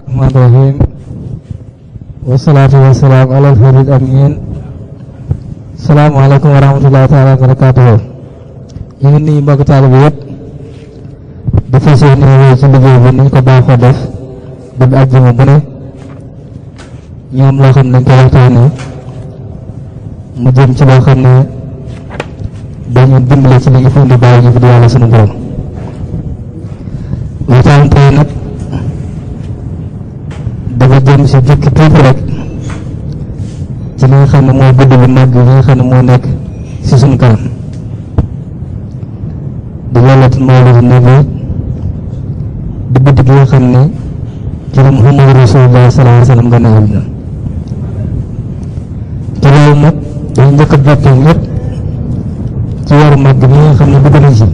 الرحمن الرحيم والصلاة والسلام على الهادي الأمين السلام عليكم ورحمة الله تعالى وبركاته ñu ngi nuyu mbokk taalibe yëpp di fas yéene wéy ci liggéey bi ni ñu ko baaxoo def ba bi àjjuma bu ne ñoom loo xam ne dañ ko waxtaanee mu jëm ci loo xam ne dañu dimbale ci li ñu fi indi bàyyi ñu fi di yàlla sunu borom waxtaan tey nag dafa jëm si jukki tuuti rek ci li nga xam ne mooy guddi bu mag yi nga xam ne moo nekk si suñu kanam di laylatul mawlidi nabi di guddi gi nga xam ne ci la Muhammadu Rasulullah sallallahu alayhi wa sallam gën a àdduna te loolu nag dañu njëkk a bokkee ñëpp ci weeru mag bi nga xam ne dugg nañ si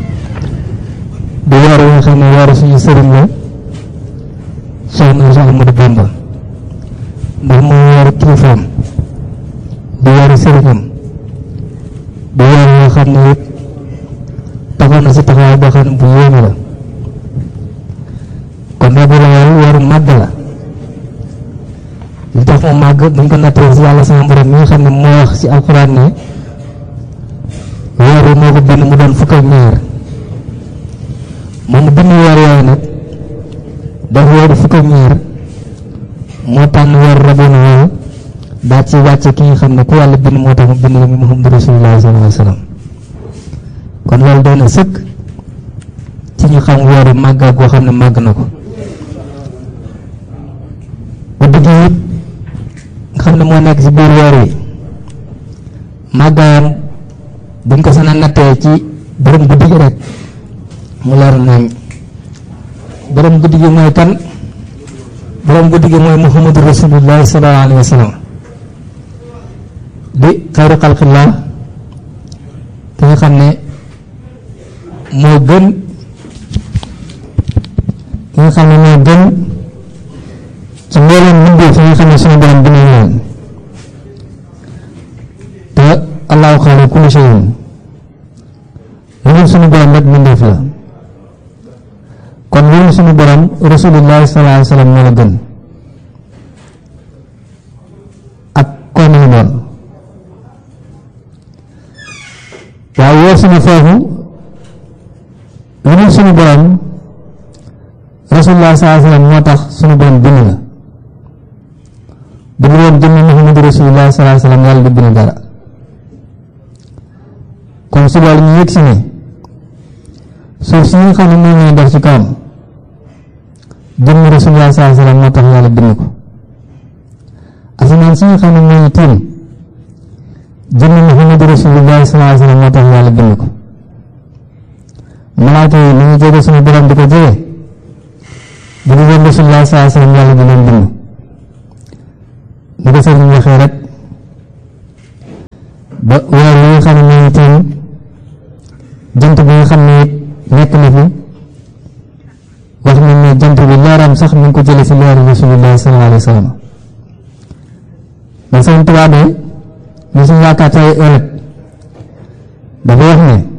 di weer yi nga xam ne weeru suñu sëriñ la soxna si Ahmadu Bamba ndax mooy weeru kilifaam di weeru sëriñam di weer yoo xam ne it taxaw na si taxawaay boo xam ne bu yéeme la kon nag loolu weeru màgg la li tax mu màgg buñ ko nattee si yàlla sama borom mi nga xam ne moo wax si alxuraan ne weer wi moo ko bind mu doon fukk ak ñaar moom mu bind weer yooyu nag daf weeru fukk ak ñaar moo tànn weeru rabiul awwal daa ci wàcce ki nga xam ne ku yàlla bind moo tax mu bind la mi Muhammadu Rasulullah sallallahu alayhi wa sallam kon loolu doon na sëkk ci ñu xam weeru màgg ak goo xam ne màgg na ko guddi gi it nga xam ne moo nekk ci biir weer wi màggaayam buñ ko sana nattee ci borom guddi gi rek mu leer nañ borom guddi gi mooy kan borom guddi gi mooy muhammadu rasulullah sallallahu alayhi wa sallam di xayru xalqillah ki nga xam ne moo gën ki nga xam ne moo gën ci mbooleem mbindéef yi nga xam ne suñu borom bi nañ leen te allahu xaaliqu kulli shay'in lu dul suñu borom rek mbindéef la kon lu dul suñu borom rasulullah sallallahu alayhi wa sallam moo la gën ak koo mën a doon waaye weer suñu foofu lu dul suñu borom rasulullah sallallahu alayhi wa sallam moo tax suñu borom bind la bu dul woon jëmm Muhammadu rasulullah sallallahu alayhi wa sallam yàlla du bind dara kon su loolu ñu yëg si ne suuf si nga xam ne moom ñuy def ci kawam jëmm rasulullah sallallahu alayhi wa sallam moo tax yàlla bind ko asamaan si nga xam ne moo ñu tiim jëmm Muhammadu rasulullah sallallahu alayhi wa sallam moo tax yàlla bind ko malaaka yi ni ñu jóge suñu borom di ko jóge bu dul woon rasulullah sallallahu alayhi wa sallam yàlla du leen bind ni ko sëriñ waxee rek ba weer li nga xam ne moo ñu tiim jant bi nga xam ne it nekk na fi wax nañ ne jant bi leeram sax mi ngi ko jële si leeru rasulullah sallallahu alayhi wa sallam ba sëriñ Tuubaa de ñu suñu yaakaar tey ëllëg dafa wax ne